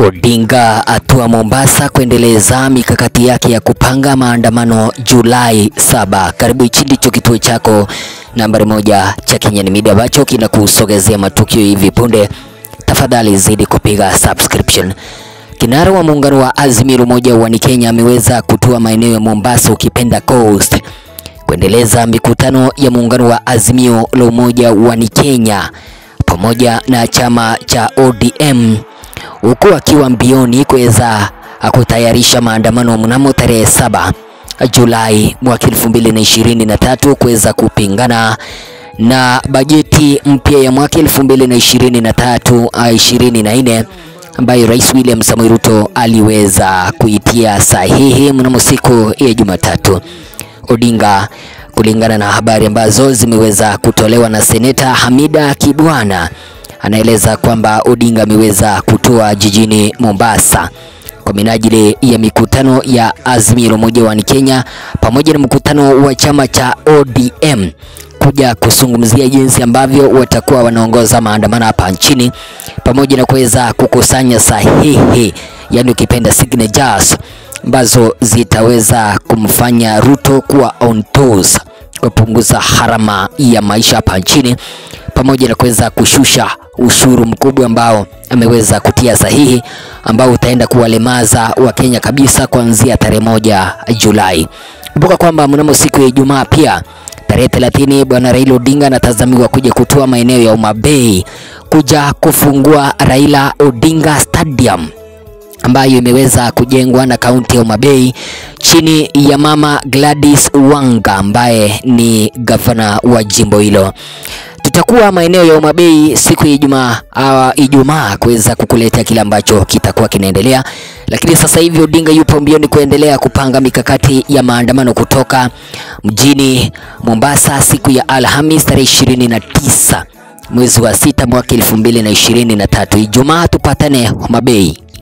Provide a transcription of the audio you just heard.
Odinga atua Mombasa kuendeleza mikakati yake ya kupanga maandamano Julai saba. Karibu, hichi ndicho kituo chako nambari moja cha Kenyan Media ambacho kinakusogezea matukio hivi punde. Tafadhali zidi kupiga subscription. Kinara wa muungano wa Azimio la Umoja wa Kenya ameweza kutua maeneo ya Mombasa, ukipenda Coast, kuendeleza mikutano ya muungano wa Azimio la Umoja wa Kenya pamoja na chama cha ODM huku akiwa mbioni kuweza kutayarisha maandamano mnamo tarehe saba Julai mwaka 2023 kuweza kupingana na bajeti mpya ya mwaka 2023 24 ambayo Rais William Samoei Ruto aliweza kuitia sahihi mnamo siku ya Jumatatu. Odinga kulingana na habari ambazo zimeweza kutolewa na Seneta Hamida Kibwana anaeleza kwamba Odinga ameweza kutoa jijini Mombasa kwa minajili ya mikutano ya Azimio la Umoja wa Kenya pamoja na mkutano wa chama cha ODM kuja kuzungumzia jinsi ambavyo watakuwa wanaongoza maandamano hapa nchini pamoja na kuweza kukusanya sahihi, yani ukipenda signatures ambazo zitaweza kumfanya Ruto kuwa on toes kupunguza harama ya maisha hapa nchini pamoja na kuweza kushusha ushuru mkubwa ambao ameweza kutia sahihi ambao utaenda kuwalemaza Wakenya kabisa kuanzia tarehe moja Julai. Kumbuka kwamba mnamo siku ya Ijumaa pia tarehe 30 bwana Raila Odinga anatazamiwa kuja kutoa maeneo ya Homa Bay kuja kufungua Raila Odinga Stadium ambayo imeweza kujengwa na kaunti ya Homa Bay chini ya mama Gladys Wanga ambaye ni gavana wa jimbo hilo. Tutakuwa maeneo ya Homa Bay siku ya Ijumaa uh, Ijumaa kuweza kukuletea kile ambacho kitakuwa kinaendelea, lakini sasa hivi Odinga yupo mbioni kuendelea kupanga mikakati ya maandamano kutoka mjini Mombasa siku ya Alhamis tarehe 29 mwezi wa sita mwaka 2023. Ijumaa tupatane Homa Bay.